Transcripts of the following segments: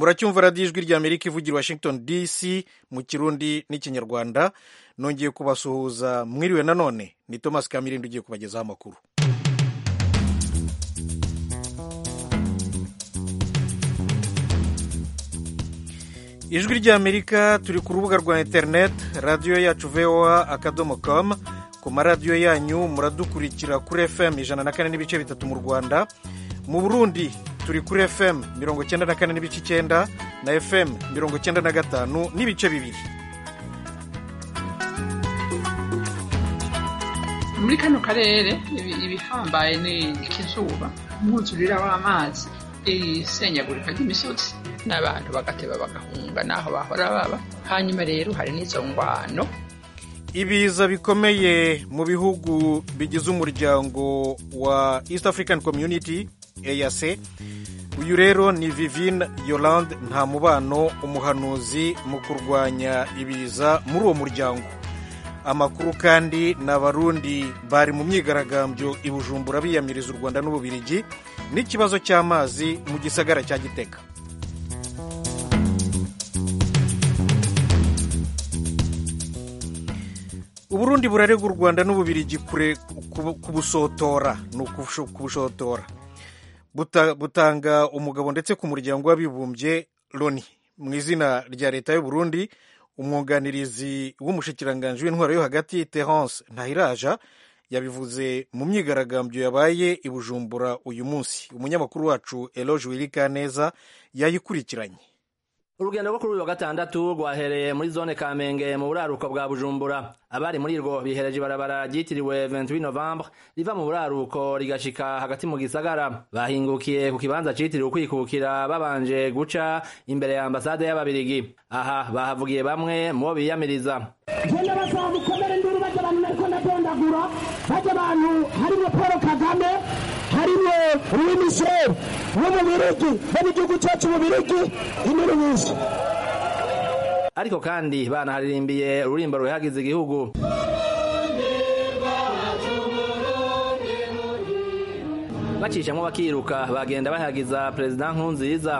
muracyumva radiyo ijwi ry'amerika ivugira washington dc mu kirundi n'ikinyarwanda nongeye kubasuhuza mwiriwe nanone ni thomas kamirindi ugiye kubagezaho amakuru ijwi ry'amerika turi ku rubuga rwa interineti radiyo yacu voa akadomo com ku maradiyo yanyu muradukurikira kuri fm ijana na kane n'ibice bitatu mu rwanda mu burundi turi kuri fm mirongo icyenda na kane n'ibice icyenda na fm mirongo icyenda na gatanu n'ibice bibiri muri kano karere ibihambaye ni ikizuba umwuzurira w'amazi isenyagurika ry'imisozi n'abantu bagateba bagahunga n'aho bahora baba hanyuma rero hari n'izo ngwano ibiza bikomeye mu bihugu bigize umuryango wa east african community eac uyu rero ni vivine yolande nta mubano umuhanuzi mu kurwanya ibiza muri uwo muryango amakuru kandi ni abarundi bari mu myigaragambyo i bujumbura biyamiriza u rwanda n'ububirigi n'ikibazo cy'amazi mu gisagara cya gitega uburundi burarega u rwanda n'ububirigi kubusotora ni ukubushotora butanga umugabo ndetse ku muryango w'abibumbye loni mu izina rya leta y'uburundi umwunganirizi w'umushikiranganji w'intwaro yo hagati terence ntahiraja yabivuze mu myigaragambyo yabaye i bujumbura uyu munsi umunyamakuru wacu eloge wirikaneza yayikurikiranye urugendo rwo kuri uyu wa gatandatu rwahereye muri zone kamenge mu buraruko bwa bujumbura abari muri rwo bihereje ibarabara ryitiriwe 28 novembre riva mu buraruko rigashika hagati mu gisagara bahingukiye ku kibanza citiriwe ukwikukira babanje guca imbere ya ambasade y'ababirigi aha bahavugiye bamwe mu bo biyamiriza genda basaba mukomere nduru bajya abantu nariko ndadondagura bajya abantu harimwo paul kagame harimwo louis michel wo mu birigi bo mu gihugu cacu mu birigi inkuru nyinshi ariko kandi banaharirimbiye ururimbo ruhagize igihugu bacishamwo bakiruka bagenda bahagiza perezida nkurunziza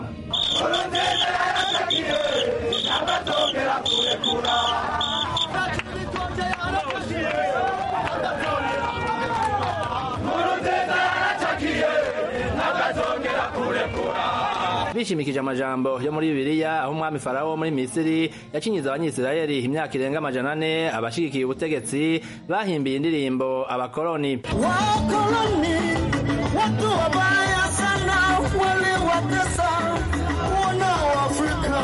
bishimikije amajambo yo muri bibiliya aho umwami farawo muri misiri yacinyiza abanyisirayeli imyaka irenga amajana ane abashigikiye ubutegetsi bahimbiye indirimbo abakoloni wakoloni watu wabaya sana waliwatesa wana wa afrika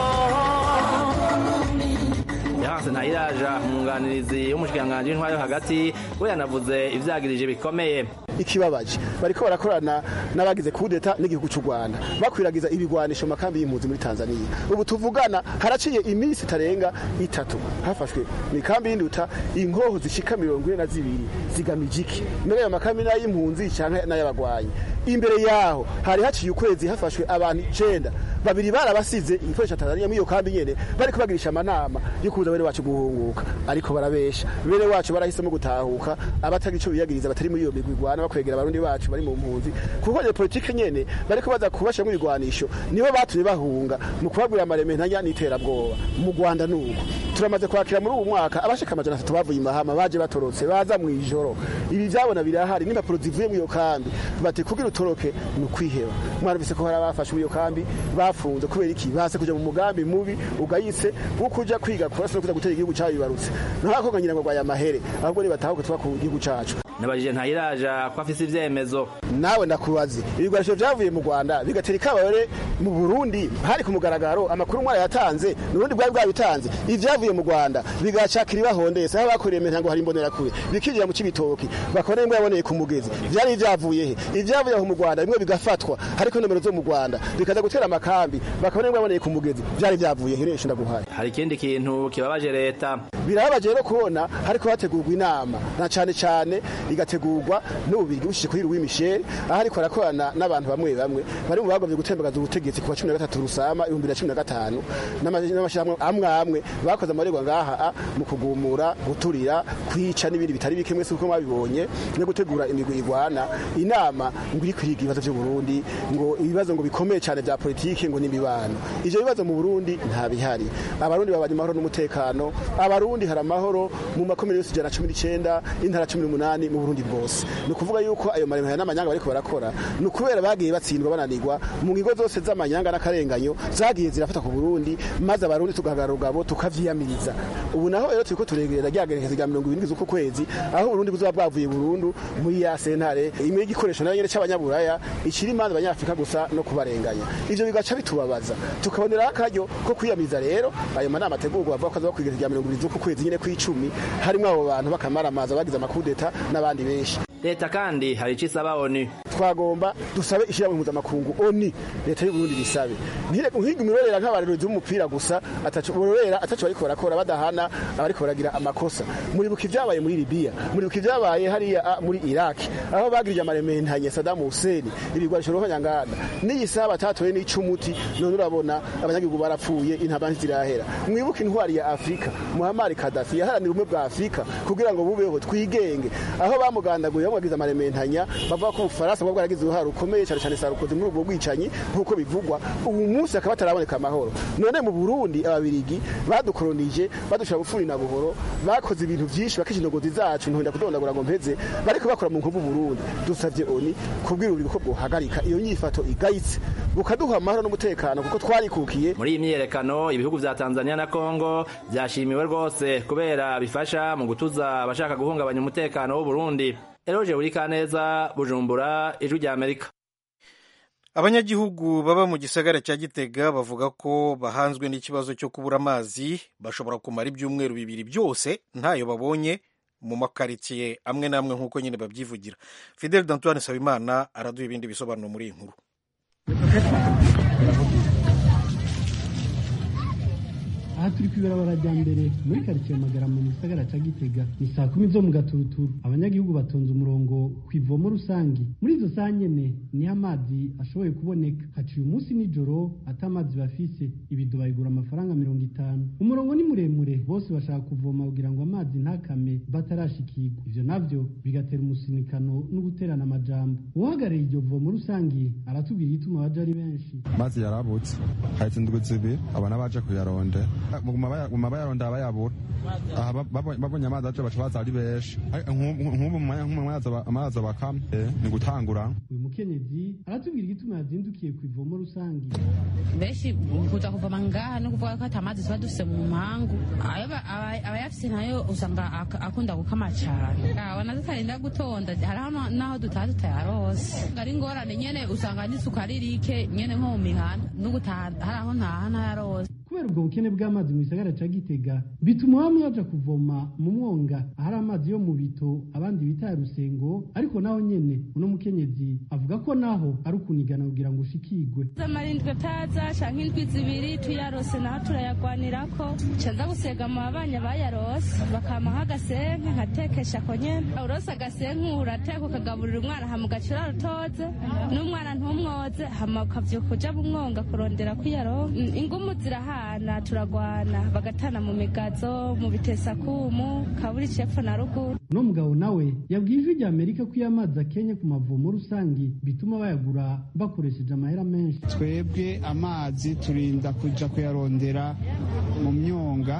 yahanse ntayiraja umwunganirizi w'umushikiranganji w'intwari yo hagati we yanavuze ivyagirije bikomeye ikibabaje bariko barakorana n'abagize kudeta n'igihugu cy'u Rwanda bakwiragiza ibigwanisho mu makambi y'impunzi muri Tanzania ubu tuvugana haraciye iminsi itarenga itatu hafashwe mu ikambi y'induta inkoho zishika mirongo ine na zibiri zigamije iki mbere ayo makambi n'ay'impunzi canke n'ay'abagwanyi imbere yaho hari haciye ukwezi hafashwe abantu icenda babiri barabasize igikoresho Tanzania muri iyo kambi nyene bariko bagirisha amanama yo kuza bene wacu guhunguka ariko barabesha bene wacu barahisemo gutahuka abatagira ico biyagiriza batari muri iyo migwi igwana bakwegera abarundi bacu bari mu mpunzi kuko iyo politike nyene bariko baza kubasha mu igwanisho nibo batumye bahunga mu kubabwira amareme ntanya n'iterabwoba mu Rwanda nuko turamaze kwakira muri uwo mwaka abashika amajana atatu bavuye imahama baje batorotse baza mu ijoro ibi vyabona birahari n'impapuro zivuye muri iyo kambi bati kugira utoroke ni ukwiheba mwarumvise ko hari abafashe muri iyo kambi bafunze kubera iki base kuja mu mugambi mubi ugayise wo kuja kwiga kurasa no kuza gutera igihugu cabibarutse ntakoko ngira ngo rwaya mahere ahubwo ni batahuke tuba ku gihugu cacu nabajije ntayiraja ko afise ivyemezo nawe ndakubaze ibigwanisho vyavuye mu Rwanda bigatera ikabare mu Burundi hari ku mugaragaro amakuru mwara yatanze n'urundi bwari bwabitanze ivyavuye mu Rwanda bigacakira ibahondese aho bakoreye menta ngo hari imbonera kure bikinjira mu cibitoki bakora imbwa yaboneye ku mugezi vyari ivyavuye he ivyavuye aho mu Rwanda bimwe bigafatwa hariko nomero zo mu Rwanda bikaza gutera amakambi bakabona imbwa yaboneye ku mugezi vyari vyavuye he nisho ndaguhaye hari ikindi kintu kibabaje leta birababaje rero kubona hariko hategurwa inama na cane cane igategurwa n'ububirigi bushije kuri Louis Michel aho ariko arakorana n'abantu bamwe bamwe bari mu bagomvye gutembagaza ubutegetsi ku wa 13 Rusama 2015 n'amashirahamwe amwe amwe bakoze amarerwa ngaha mu kugumura guturira kwica n'ibindi bitari bike mwese uko mwabibonye no gutegura imigwi igwana inama ngo iri kwiga ibibazo by'u Burundi ngo ibibazo ngo bikomeye cyane bya politike politike ngo n'imibano ivyo bibazo mu Burundi nta bihari abarundi babanye amahoro n'umutekano abarundi hari amahoro mu makomine yose ijana na cumi n'icenda intara cumi n'umunani mu Burundi bwose ni ukuvuga yuko ayo maremare n'amanyanga bariko barakora ni ukubera bagiye batsindwa bananirwa mu ngingo zose z'amanyanga n'akarenganyo zagiye zirafata ku Burundi maze abarundi tugahagarara urugabo tukavyiyamiriza ubu naho rero turiko turegerera rya gerekezo rya mirongo irindwi z'uku kwezi aho Burundi buzoba bwavuye burundu muri ya sentare imwe y'igikoresho nayo nyene c'abanyaburaya ikiri imanza abanyafrika gusa no kubarenganya ivyo bigaca bitubabaza tukaboneraho akaryo ko kwiyamiriza rero ayo manama ategurwa bavuga ko azoba kw'igerekezo rya mirongo irindwi z'uku kwezi nyene kw'icumi harimwo abo bantu bakamaramaza bagize amakudeta n'abandi benshi leta kandi hari ico isaba onu twagomba dusabe ishyirahamwe mpuzamakungu oni leta y'u Burundi bisabe ntiga imirorera nk'abarorezi b'umupira gusa ataco bororera ataco bariko barakora badahana abariko baragira amakosa muribuka ivyabaye muri Libya muribuka ivyabaye hariya ah, muri Iraq aho bagirije amarementanye Saddam Hussein ibigwanisho rohanyanganda n'iyi saha batatoye n'icumuti none urabona abanyagihugu barapfuye intaba ntizirahera mwibuke intwari ya Afrika Muammar Gaddafi yaharanira ubumwe bwa Afrika kugira ngo bubeho twigenge aho bamugandaguye bamwagize amarementanya bavuga ko ubufaransa bwo bwaragize uruhare rukomeye cyane cyane sarukoze muri ubwo bwicanyi nk'uko bivugwa ubu munsi akaba ataraboneka amahoro none mu burundi ababirigi badukoronije badushira bufuri na buhoro bakoze ibintu byinshi bakisha indogozi zacu nturinda kudondagura ngo mpeze bariko bakora mu nkovu burundi dusavye oni kubwira urubiri ko bwohagarika iyo nyifato igayitse bukaduha amahoro n'umutekano kuko twarikukiye muri iyi myiyerekano ibihugu vya tanzania na kongo vyashimiwe rwose kubera bifasha mu gutuza abashaka guhungabanya umutekano w'uburundi eroje buri kaneza bujumbura ijwi rya amerika abanyagihugu baba mu gisagara cya gitega bavuga ko bahanzwe n'ikibazo cyo kubura amazi bashobora kumara ibyumweru bibiri byose ntayo babonye mu makaritsiye amwe n'amwe nk'uko nyine babyivugira fidel dantoine sabimana araduha ibindi bisobanuro muri iyi nkuru aha turi ku ibarabara rya mbere muri karitsiye magarama mu gisagara ca gitega ni saa kumi zo mu gaturuturu abanyagihugu batonze umurongo ku ivomo rusangi muri izo saa nyene niho amazi ashoboye kuboneka haciye umunsi nijoro ata amazi bafise ibido bayigura amafaranga mirongo itanu umurongo ni muremure bose bashaka kuvoma kugira ngo amazi ntakame batarashikirwa ivyo navyo bigatera umusinikano no guterana amajambo uhagarariye iryo vomo rusangi aratubwira igituma baje ari benshi amazi yarabutse hahise indwi zibiri abana baje kuyaronde guma bayaronda bayabura aha babonye amazi aje baca baza ari benshi nk'ubu amazi bakama ni gutangura uyu mukenyezi aratubwira igituma yazindukiye ku ivomo rusangi benshi kuza kuvoma ngaha no kuvuga ko ata mazi tuba dufise mu mpangu abayafise nayo usanga akunda gukama cane abona tutarinda gutonda hariho naho dutaha tutayarose ari ingorane nyene usanga n'isuku ari rike nyene nko mu mihanda n'ugutaha hari aho ntaha ntayarose kubera ubwo bukene bw'amazi mu gisagara ca gitega bituma bamwe baja kuvoma mu mwonga ahari amazi yo mu bito abandi bita rusengo ariko naho nyene uno mukenyezi avuga ko naho ari ukunigana kugira ngo ushikigwe amarindwi ataza canke indwi zibiri tuyarose naho turayagwanirako canza gusega mu babanya bayarose bakampaho agasenke nkatekesha ko nyene urose agasenke urateka ukagaburira umwana hama ugacura rutoze n'umwana ntumwoze hama ukavyuka uja mu mwonga kurondera kwiyaronka ingumu zirahari turahana turagwana bagatana mu migazo mu bitesakumu kaburi cepfo na ruguru uno mugabo nawe yabwiye ijwi rya amerika ko iyo amazi akenye ku mavomo rusangi bituma bayagura bakoresheje amahera menshi twebwe amazi turinda kuja kuyarondera mu myonga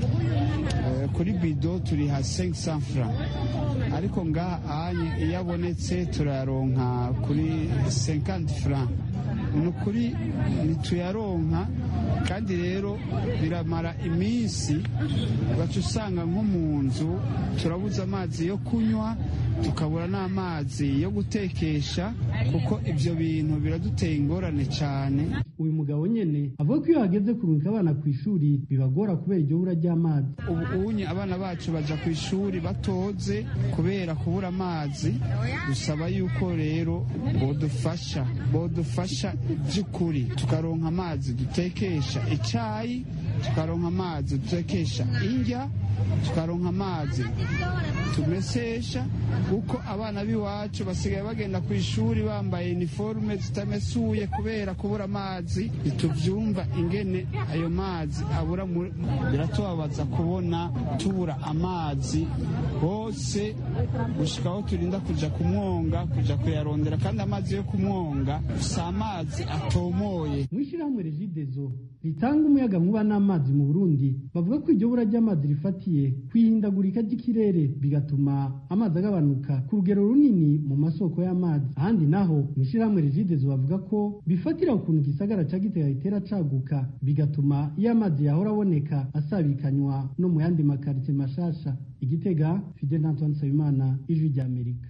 kuri bido turiha 500 francs ariko ngaha anye iyo abonetse turayaronka kuri 50 francs ni ukuri ntituyaronka kandi rero biramara iminsi ugaca usanga nko mu nzu turabuze amazi yo kunywa tukabura n'amazi yo gutekesha kuko ibyo bintu biraduteye ingorane cyane uyu mugabo nyene avuga ko iyo hageze kurungika abana ku ishuri bibagora kubera iryo bura ry'amazi ubu unye abana bacu baja ku ishuri batoze kubera kubura amazi dusaba yuko rero bodufasha bodufasha by'ukuri tukaronka amazi dutekesha icayi tukaronka amazi dutekesha indya tukaronka amazi tumesesha kuko abana b'iwacu basigaye bagenda ku ishuri bambaye iniforume zitamesuye kubera kubura amazi ntituvyumva ingene ayo mazi abura mu- biratubabaza kubona tubura amazi hose gushika aho turinda kuja ku mwonga kuja kuyarondera kandi amazi yo ku mwonga si amazi atomoye mu ishyirahamwe regidezo ritanga umuyaga nkuba n'amazi mu burundi bavuga ko iryo bura ry'amazi rifatiye ku ihindagurika ry'ikirere bigatuma amazi agabanuka ku rugero runini mu masoko y'amazi ahandi naho mu ishyirahamwe regidezo bavuga ko bifatira ukuntu igisagara ca gitega gitera caguka bigatuma iyo amazi yahora aboneka asabikanywa no mu yandi makaritsiye mashasha igitega fidel antoine nsabimana ijwi ry'amerika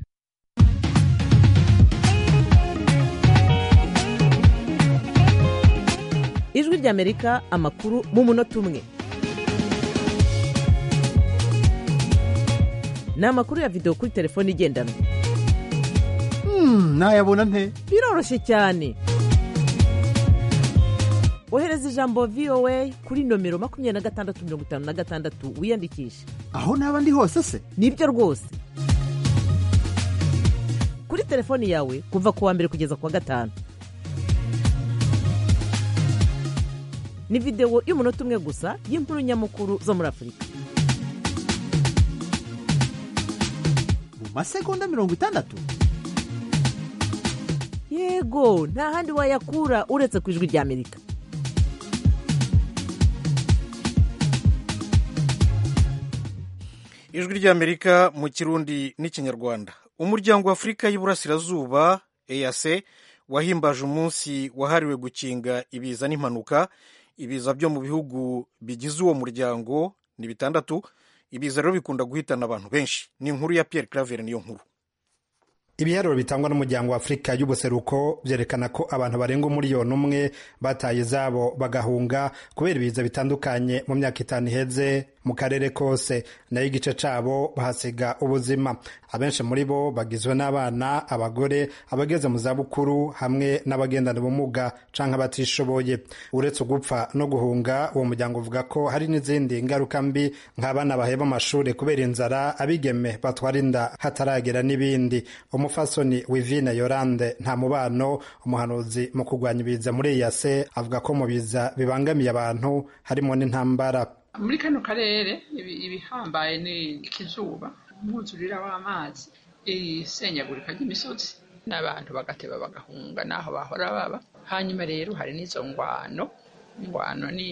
ijwi ry'amerika amakuru mu munota umwe ni amakuru ya videwo kuri telefone igendanwa nayabona nte biroroshye cyane ohereza ijambo voa kuri nomero makumyabiri na gatandatu mirongo itanu na gatandatu wiyandikishe aho naba ndi hose se nibyo rwose kuri telefoni yawe kuva ku wa mbere kugeza ku wa gatanu ni videwo y'umunota umwe gusa y'inkuru nyamukuru zo muri afurika mu masegonda mirongo itandatu yego nta handi wayakura uretse ku ijwi ry'amerika ijwi ry'amerika mu kirundi n'ikinyarwanda umuryango wa afurika y'iburasirazuba eac wahimbaje umunsi wahariwe gukinga ibiza n'impanuka ibiza byo mu bihugu bigize uwo muryango ni bitandatu ibiza rero bikunda guhitana abantu benshi ni inkuru ya pierre claver niyo nkuru ibiharuro bitangwa n'umuryango wa afurika y'ubuseruko byerekana ko abantu barenga umuriyoni umwe bataye izabo bagahunga kubera ibiza bitandukanye mu myaka itanu iheze mu karere kose nayo igice cabo bahasiga ubuzima abenshi muri bo bagizwe n'abana abagore abageze mu zabukuru hamwe n'abagendana ubumuga canke abatishoboye uretse ugupfa no guhunga uwo muryango uvuga ko hari n'izindi ngaruka mbi nk'abana baheba amashuri kubera inzara abigeme batwara inda hataragera n'ibindi umufasoni wivine yorande nta mubano umuhanuzi mu kurwanya ibiza muri iyase avuga ko mu biza bibangamiye abantu harimo n'intambara muri kano karere ibi- ibihambaye ni ikizuba umwuzurira w'amazi isenyagurika ry'imisozi n'abantu bagateba bagahunga n'aho bahora baba hanyuma rero hari n'izo ngwano ingwano ni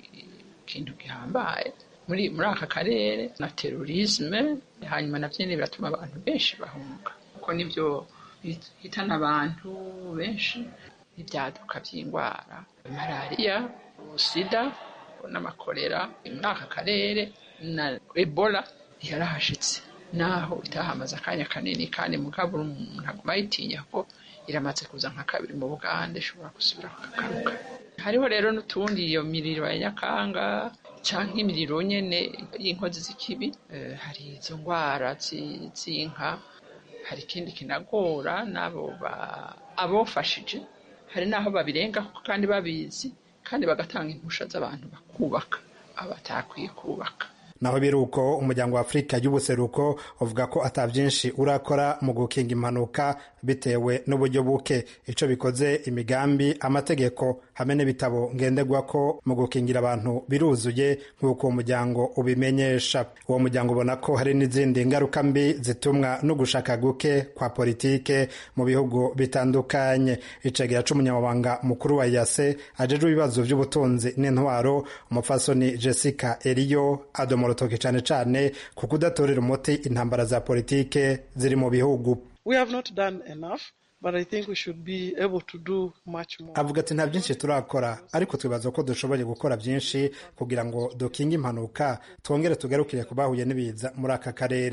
ikintu gihambaye muri muri aka karere na terorisme hanyuma navyo nyene biratuma abantu benshi bahunga kuko nivyo hitana abantu benshi ibyaduka by'indwara malariya sida n'amakorera muri aka karere na ebola yarahashitse naho itahamaze akanya kanini kandi mugabo umuntu aguma ayitinya ko iramaze kuza nka kabiri mu bugande ishobora gusubira kukagaruka hariho rero n'utundi iyo miriro ya nyakanga canke imiriro nyene y'inkozi z'ikibi eh, hari izo ndwara zi- z'inka hari ikindi kinagora n'abo ba- abofashije hari n'aho babirenga kandi babizi kandi bagatanga impusha z'abantu bakubaka abatakwiye kubaka naho biri uko umuryango wa afurika y'ubuseruko uvuga ko ata byinshi urakora mu gukinga impanuka bitewe n'uburyo buke icyo bikoze imigambi amategeko hamwe n'ibitabo ngenderwa ko mu gukingira abantu biruzuye nk'uko uwo muryango ubimenyesha uwo muryango ubona ko hari n'izindi ngaruka mbi zitumwa no gushaka guke kwa politike mu bihugu bitandukanye icegera c'umunyamabanga mukuru wa yase ajejwe ibibazo by'ubutunzi n'intwaro umupfasoni jessica eriyo adomora urutoki cane cane ku kudatorera umuti intambara za politike ziri mu bihugu We have not done enough, but I think we should be able to do much more. avuga ati nta byinshi turakora ariko twibaza ko dushoboye gukora byinshi kugira ngo dukinge impanuka twongere tugarukire ku bahuye n'ibiza muri aka karere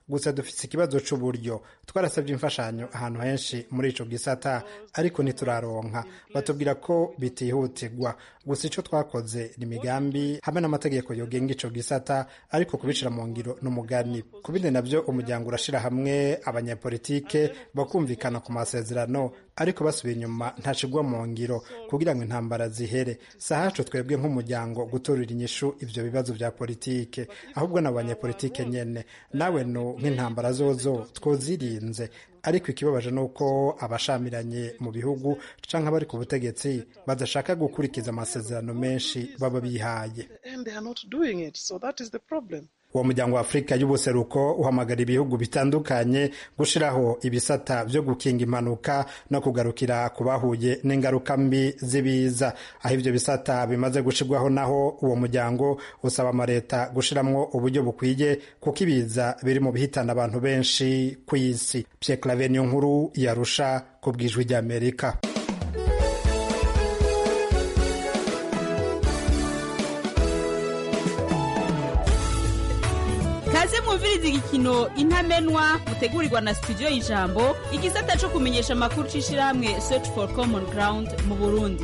gusa dufite ikibazo c'uburyo twarasabye imfashanyo ahantu henshi muri ico gisata ariko ntituraronka batubwira ko bitihutirwa gusa ico twakoze ni imigambi hamwe n'amategeko yogenga ico gisata ariko kubishira mu ngiro n'umugani ku bindi navyo umuryango urashira hamwe abanyapolitike bakumvikana ku masezerano ariko basubiye inyuma ntacigwa mu ngiro kugira ngo intambara zihere sahacu twebwe nk'umuryango gutorera inyishu ivyo bibazo vya politike ahubwo na banyapolitike nyene nawe no nk'intambara zozo twozirinze ariko ikibabaje ni uko abashamiranye mu bihugu canke abari ku butegetsi badashaka gukurikiza amasezerano menshi baba bihaye And they are not doing it. So that is the problem. uwo muryango wa afurika y'ubuseruko uhamagara ibihugu bitandukanye gushiraho ibisata vyo gukinga impanuka no kugarukira ku bahuye n'ingaruka mbi z'ibiza aho ivyo bisata bimaze gushirwaho naho uwo muryango usaba amaleta gushiramwo uburyo bukwiye kuko ibiza biri mu bihitana abantu benshi ku isi pierre claver niyo nkuru yarusha ku bwijwi ry'amerika kaze mwumviriza igikino intamenwa mutegurirwa na studio y'ijambo igisata cyo kumenyesha amakuru c'ishirahamwe search for common ground mu burundi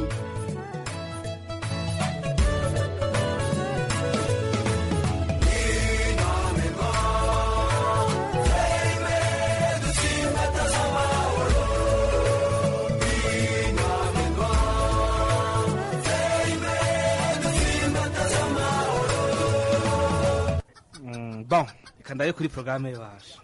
bon reka ndabe kuri porogaramu yacu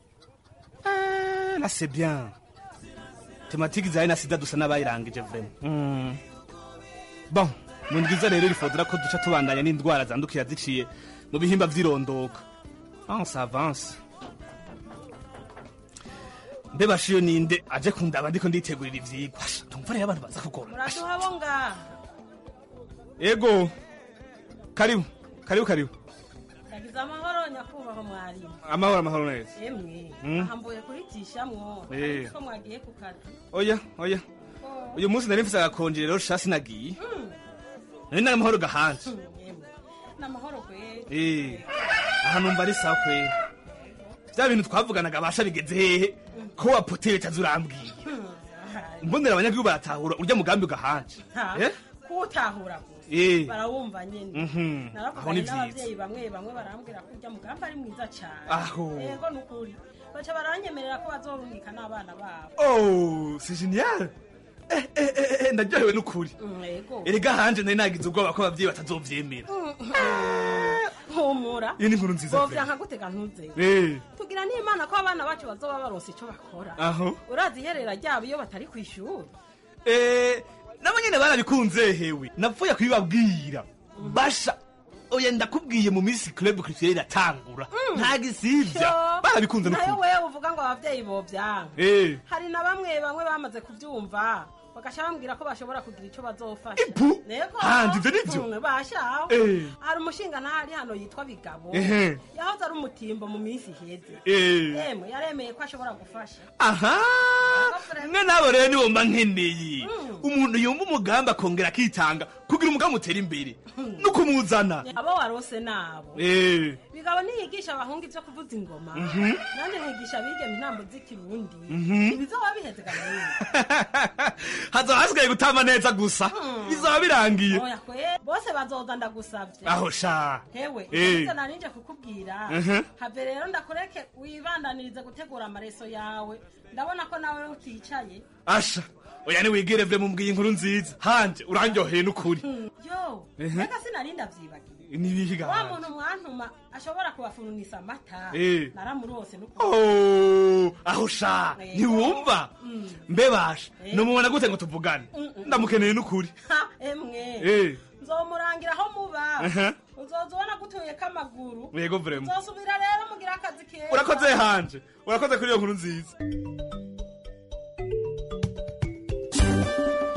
na c'est bien tematike zawe na sida dusa n'abayirangije vrema Mm. bon mu ndwiza rero rifodora ko duca tubandanya n'indwara zandukira ziciye mu bihimba vy'irondoka ah ça avance mbe bashiyo ninde aje kundaba ndiko nditegurira ivyigwa Asha, ndumva rero abantu baza kugora muratuhabonga ego karibu karibu karibu yagize amahoro nyakubahwa mwarimu amahoro amahoro neza emwe Mm. ahambuye kuritishamwo Eh. ko mwagiye ku kazi oya oya uyu munsi nari mfise agakonje rero shasi nagiye Mm. nari nari amahoro gahanje Emwe, n'amahoro kweri Eh, aha numva ari sawa kweri vya bintu twavuganaga basha bigeze hehe ko wapoteye caza urambwiye mbonera abanyagihugu baratahura urya mugambi ugahanje Ha, Eh? kuwutahura Eh. gusa barawumva nyene Mhm. Aho naravuganye ni vyiza. n'abavyeyi bamwe bamwe barambwira ko urya mugambi ari mwiza cane Aho. yego nukuri baca baranyemerera ko bazorungika n'abana babo oh c'est génial Eh, eh, eh, eh, ndaryohewe n'ukuri Mm, yego erega hanje nari nagize ubwoba ko abavyeyi batazovyemera humura iyo ni inkuru nziza bovya pe. nkagutega ntuzewe Eh, tugira n'imana ko abana bacu bazoba baronse ico bakora aho urazi iherera ryabo iyo batari kw'ishuri Eh, nabo nyene barabikunze hewe napfuye kubibabwira basha oya ndakubwiye mu minsi club culturelle iratangura nta gisivya barabikunze nayo n'ukuri wewe uvuga ngo abavyeyi bovyanka Eh. hari na bamwe bamwe bamaze kuvyumva bagaca bambwira ko bashobora kugira ico bazofasha Ipu? Nego. Handi, ivyo nivyo? Mm, bashaho Eh. hari umushinga ntahari hano yitwa bigabo Ehe. yahoze ari umutimbo mu minsi iheze Eh. emwe yaremeye ko ashobora gufasha aha mwe nabo rero nibo mba nkeneye umuntu yumva umugambi akongera akitanga kugira umugambi utera imbere no kumuzana abo warose nabo Eh. bigabo ntiyigisha abahungu ivyo kuvuza ingoma Mhm. nandi nkigisha abigeme intambo z'ikirundi Mhm. ibizoba biheze ganini hazoba hasigaye gutama neza gusa bizaba birangiye oya kwe bose bazoza ndagusavye aho sha hewe Eh. ivyo narinje kukubwira Mhm. have rero ndakureke wibandanirize gutegura amareso yawe ndabona ko nawe uticaye asha oya niwigire vye mumbwiye inkuru nziza hanje urandyoheye n'ukuri Hmm, yo Ehe. reka sinarinda vyibagiwe nibihiga wa muntu mwantuma ashobora kubafununisa amata Eh. naramurose n'ukuri Oh, aho sha Eh. ntiwumva Mm. mbebasha Eh. nomubona gute ngo tuvugane Mm, mm. ndamukeneye n'ukuri Ha, emwe Eh. nzomurangira aho muba Ehe. uzoza ubona gutuyeko amaguru yego vrema uzosubira rero mugira akazi keza urakoze hanje urakoze kuri iyo nkuru nziza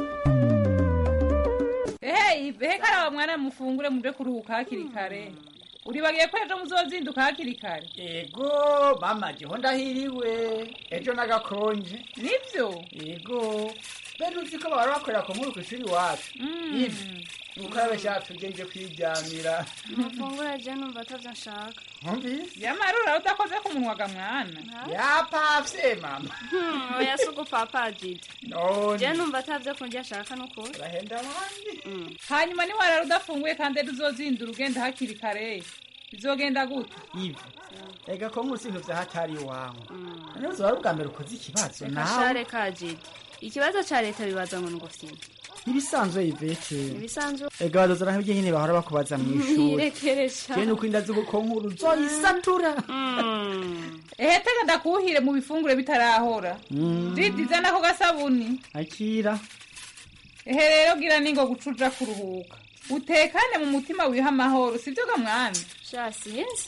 ehe ehe karawa mwana mufungure muje kuruhuka hakiri kare uribagiye ko ejo muzozinduka hakiri kare ego mama jeho ndahiriwe ejo nagakonje nibyo ego bene uzi ko bahora bakorera ku nkuru ku ishuri iwacu ivi ukarabe shacu ugende kwiryamira amafunguro je numva atavyo nshaka nkumvise yamarura udakoze ku munwa ga mwana yapavye mama Hmm, oya si ugupapa didi none je numva atavyo kurya nshaka n'ukuri urahenda abandi hanyuma niwarara udafunguye kandi ejo uzozindura ugenda hakiri kare bizogenda gute ivi ega ko nkuru sintu vya hatari iwawe ntuzi wari ubwa mbere ukoze ikibazo reka nawe share ka didi ikibazo ca leta bibaza ngo nugufyina ibisanzwe ivete ibisanzwe ega badoza naho ibyo nyine bahora bakubaza mu ishuri nirekeresha je nuko inda z'uko nkuru zoyisatura ehe tega ndakuhire mu bifungure bitarahora didi zana ako gasabuni akira ehe rero gira ningo gucuja kuruhuka utekane mu mutima wiha amahoro sibyo ga mwana sha sinzi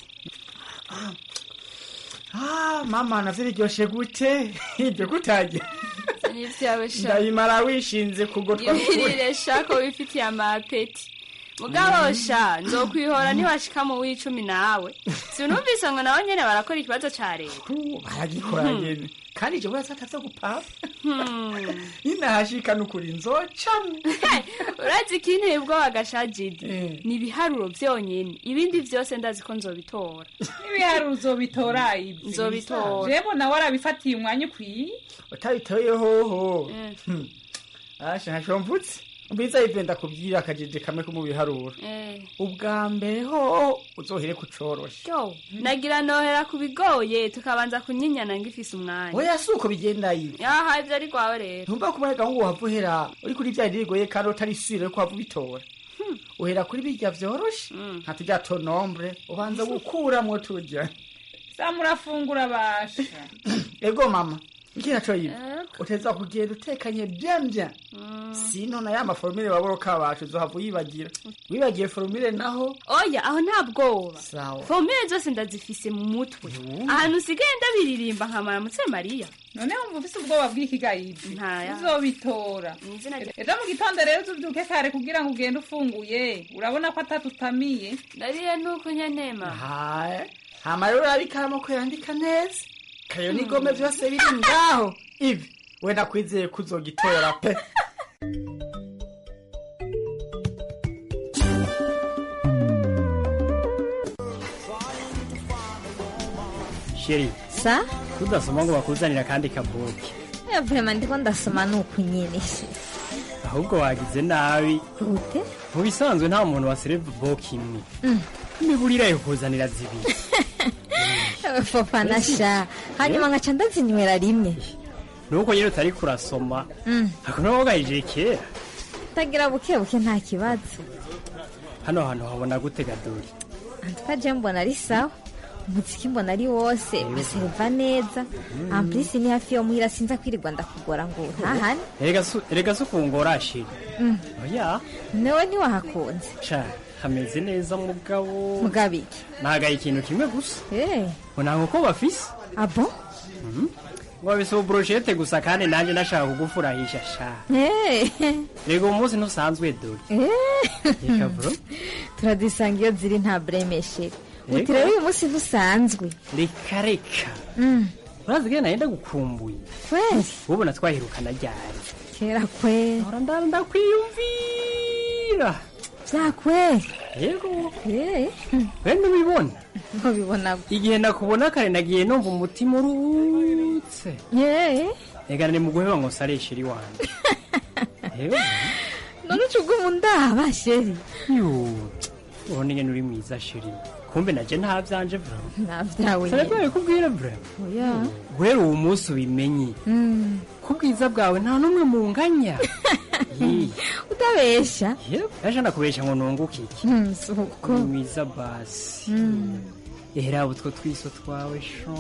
Ah, mama navyo biryoshe gute ibyo kutajya nivyawe sha ndabimara wishinze kugotwa ibirire sha ko wifitiye amapeti mugabo sha nzokwihora ntiwashika mu w'icumi nawe sinumvise ngo nawe nyene barakora ikibazo ca leta baragikora nyene kandi je wese ataza gupapa ninahashika nukuri nzocamwe urazi ikinteye ubwoba gasha jidi ni ibiharuro vyonyene ibindi vyose ndazi ko nzobitora n'ibiharuro uzobitora ibi Nzobitora. jebo nawe arabifatiye umwanya ukwiye utabitoye hoho Hmm. asha ntaco mvutse mbiza ive ndakubwira akajeje kamwe ko mu biharuro Eh. ubwa mbere ho uzohere kucorosha Yo, nagira nohera ku bigoye tukabanza kunyinyana ngifise umwanya oya si uko bigenda ibi yaha ivyo ari rwawe rero ntumva kubarega ngo wava uhera uri kuri bya birigoye kandi utari sire ko wava ubitora uhera kuri birya vyoroshe nka turya tonombre ubanza gukuramwo turya sa murafungura basha ego mama iki naco yibi uteza kugenda utekanye bien bien sino na ya maforumire waboroka bacu uzohava uyibagira wibagiye forumire naho oya aho nta bwoba sawa fomire zose ndazifise mu mutwe ahantu usigaye ndabiririmba nkamara mutse mariya none wumva ufise ubwoba bw'ikigayibi ntaya uzobitora ejo mu gitondo rero uzubyuke kare kugira ngo ugende ufunguye urabona ko atatutamiye ndariye nuko nyanema haye hama rero urabikamo ko yandika neza kayo n'igome vyose biri ngaho ivi we nakwizeye ko uzogitora pe sheri sa tudasoma ngo bakuzanira kandi kabuki ya vrema ndiko ndasoma nuku nyene ahubwo wagize nabi gute mu bisanzwe nta muntu wasereva boki imwe Mm. imiburira yo kuzanira zibiri fofa na sha hanyuma nkaca ndazinywera rimwe nuko nyine utari kurasoma Mm. ako nawe wagahije kera tagira buke buke nta kibazo hano hantu habona gute gadori antuka je mbona ari sawa umuziki mbona ari wose basereva neza amplisi ni hafi yo muhira sinza kwirirwa ndakugora ngo ntahane erega su- erega si ukungora sheri Mm. oya newe ntiwahakunze ca hameze neza mugabo mugabiki nagaye ikintu kimwe gusa Eh, ngo nta nkoko bafise abo Mhm. ngo babise ubroshete gusa kandi nanjye nashaka kugufurahisha sha Eh, rega uwo munsi ntusanzwe dore eh. reka bro turadusanga iyo ziri nta buremeshere Yego. uti rero uyu munsi ntusanzwe reka reka Mm, urazi ko nahenda gukumbuye kweli ubona twahirukana ryari kera kweli ndara ndakwiyumvira vyakweli yego Eh, we ntubibona ntubibona igihe nakubona kare nagiye numva umutima uruhutse Eh, reka ni mu guheba ngo sareshe iri wanjye Yego. none uca uguma undaba sheri Yo, ubona ingene uri mwiza sheri kumbe naje nta vyanje bro nta vyawe sarabwaye kubwira bro oya guhera uwo munsi ubimenye Mm, ko ubwiza bwawe nta n'umwe munganya Hi. utabesha Yego, ejo nakubesha ngo nunguke iki Mm, suko Uri mwiza basi Mm, ehera utwo twiso twawe sho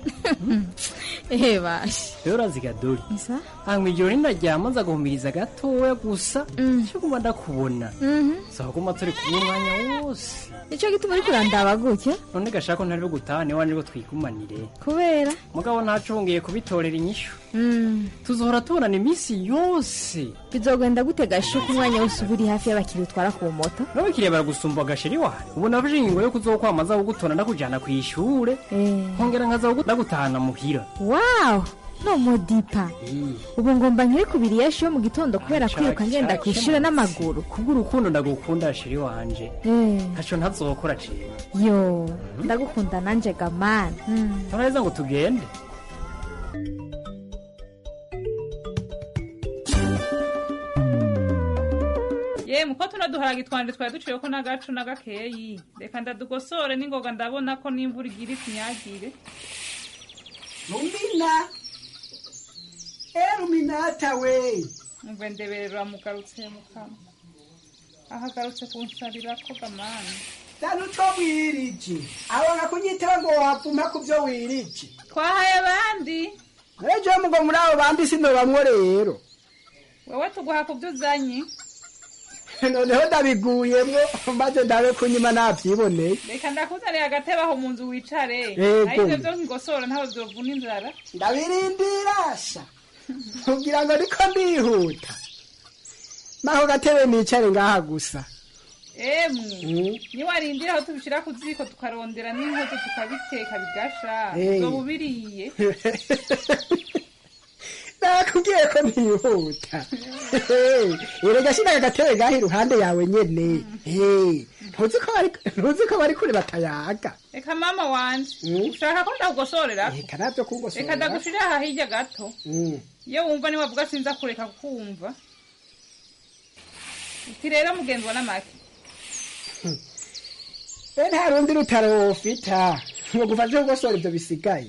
ehe bashe rero uraziga dore isa hanyuma ijoro ninaryama nza guhumiriza gatoya gusa cyo kuba ndakubona saba kuma turi kumwe umwanya wose nicyo gituma uriko urandaba gutya none gashaka ko ntari gutaha niwe nibwo twigumanire kubera mugabo ntacungiye kubitorera inyishu tuzohora tubonana iminsi yose bizogenda gute gashuka umwanya wose uba uri hafi y'abakiriya utwara ku moto n'abakiriya baragusumba agasheri wawe ubu nafashe ingingo yo kuzokwamaza kugutora ndakujana ku ishure nkongera nkaza kugu- ndagutahana muhira wawu no modipa ubu ngomba nkiri kubiri yeshi yo mu gitondo kubera kwiruka ngenda ku ishuri n'amaguru kubw'urukundo ndagukunda sheri wanje Eh, ntaco ntazokora ciwe yo ndagukunda nanje gamani turaheza ngo tugende ye muko tuno duharage twanje twari duciyeko n'agacu n'agakeyi reka ndadugosore n'ingoga ndabona ko n'imvura igira itunyagire rumina e ruminata we umve ndeberera mugarutse mukama ahagarutse kunsarira ko gamani dani utwo wirije abona kunyitaba ngo wavuma ku byo wirije twahaye abandi ejo mugo muri abo bandi sino bamwe rero wewe tuguha ku byo uzanye noneho ndabiguyemwo maze ndabe kunyima navyiboneye reka ndakuzanira agatebe aho mu nzu wicare Yego. naho ivyo vyo nkigosora ntaho vyovuna inzara ndabirindira sha kugira ngo niko ndihuta naho gatebe nicare ngaha gusa emwe Mm. niwarindira aho tubishira ku ziko tukarondera n'inkozo tukabiteka bigasha Eh. uzoba ubiriye nakubwiye ko ntihuta erega shira agatebe gaha iruhande yawe nyene Eh, ntuzi ko bari- ntuzi ko bari kure batayaga reka mama wanje Mm. ushaka ko ndakugosorera reka navyo kungosora reka ndagushirira aha hirya gato Mm. iyo wumva niwavuga sinza kureka kukumva uti rero mugenzi wa namake be nta rundi rutaro wofita ngo gufashe kugosora ivyo bisigaye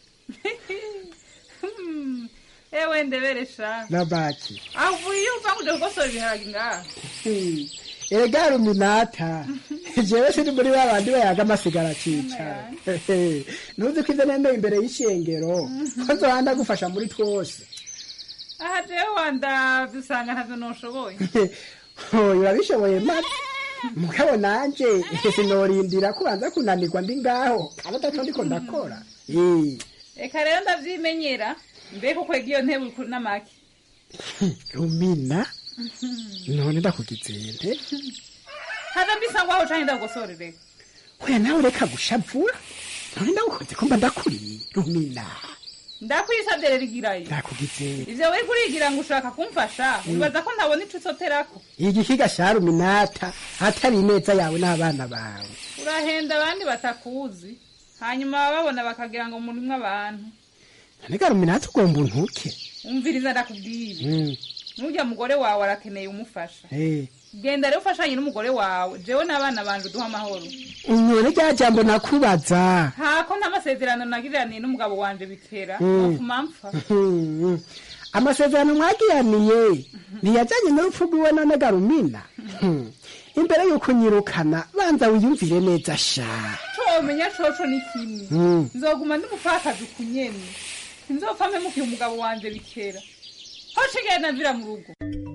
Hmm, ewe ndebere sha na baki aho iyo uva ngo uje kugosora ibiharage ngaha Hmm. erega ruminata jewe sindi muri ba bandi bayaga amasigara cicara ntuzi ko ivyo nemeye imbere y'ishengero ko nzohanda gufasha muri twose aha jewe wandavye usanga ntavyo noshoboye oyo urabishoboye maze mugabo nanje sinorindira kubanza kunanirwa ndi ngaho kandi ataco ndiko ndakora Eh, reka rero ndavyimenyera mbega ukwega iyo ntebe uri namake rumina none ndakugizente haza mbisa ngo aho canke ndagugosorere oya nawe reka gushavura none ndagukoze ko mba ndakuriye rumina ndakwisavye rero igirayo ndakugizente ivyo wari kurigira ngo ushaka kumfasha wibaza ko ntabona ico usoterako igihiga sha ruminata atari ineza yawe n'abana bawe urahenda abandi batakuzi hanyuma bababona bakagira ngo murimwo abantu nonega ruminata ugomba untuke umviriza ndakubwira Mm, n'urya mugore wawe arakeneye umufasha eh. genda rero ufashanye n'umugore wawe jewe n'abana banje uduha amahoro none rya jambo nakubaza ntako ntamasezerano nagiriraniye n'umugabo wanje bikera Mm. notuma mpfa Hmm, amasezerano mwagiraniye ntiyajanye n'urupfu rwiwe none garumina Hmm, imbere y'uko unyirukana banza wiyumvire neza sha co womenya coco ni kimwe Mm. nzoguma ndi umupfakazi ukunyene sinzopfa mpemukiye umugabo wanje bikera hoce genda mvira mu rugo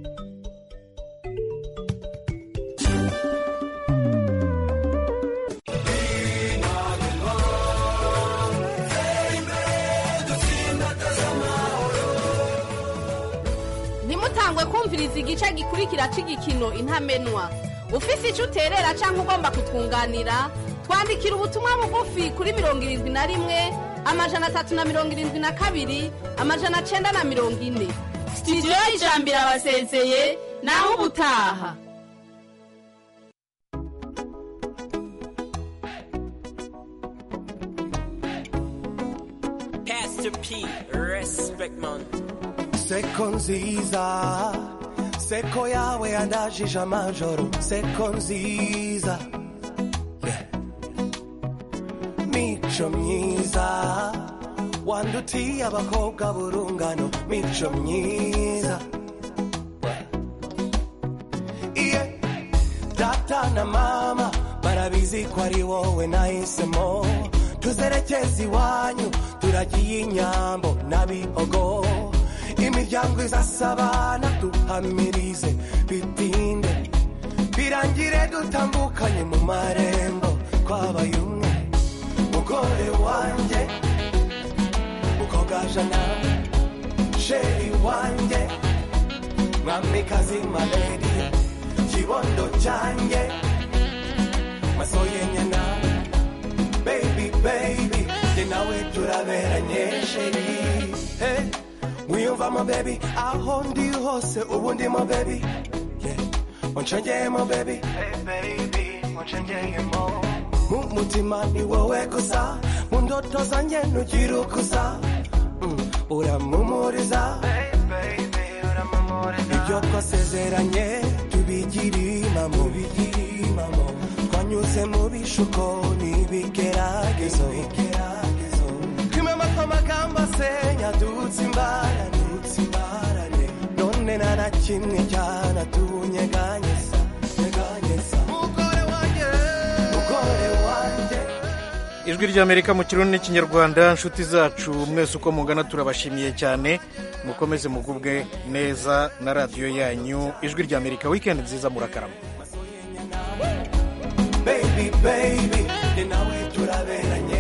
ntimutangwe kumviriza igice gikurikira cy'igikino intamenwa ufise icyo uterera cyangwa ugomba kutwunganira twandikira ubutumwa bugufi kuri mirongo irindwi na rimwe amajana atatu na mirongo irindwi na kabiri amajana cyenda na mirongo ine sitidiyo y'ijambiro abasezeye naho ubutaha Pastor P, respect man. seko nziza seko yawe yandajije amajoro seko nziza Yeah. mico myiza wandutiye abakobwa burungano mico myiza iye data na mama barabizi ko ari wowe nahisemo tuzerekeza iwanyu turagiye inyambo n'abihogo imiryango izasabana duhamirize bitinde birangire dutambukanye mu marembo twabaye umwe mugore wanjye mukogajana sheri wanjye mwamikazi maledi kibondo cyanjye masoye nyana baby baby jye nawe turaberanye sheri hey, wiyumvamo baby aho ndi hose ubu ndimo baby yeah. unshengeyemo baby hey, baby unshengeyemo mu mutima ni wowe gusa mu ndoto zanjye ntugira ukusa mm, uramumuriza hey, baby, uramumuriza ibyo twasezeranye tubigire impamo bigire impamo twanyuze mu bishuko n'ibigeragezo twimama kw'amagambo asenya dutse imbarane dutse imbarane none nta na kimwe cyanatunyeganyeza nyeganyeza mugore wanjye mugore wanjye ijwi ry'amerika mu kirundi n'ikinyarwanda inshuti zacu mwese uko mungana turabashimiye cyane mukomeze mugubwe neza na radiyo yanyu ijwi ry'amerika wikendi nziza murakarama baby baby ni nawe turaberanye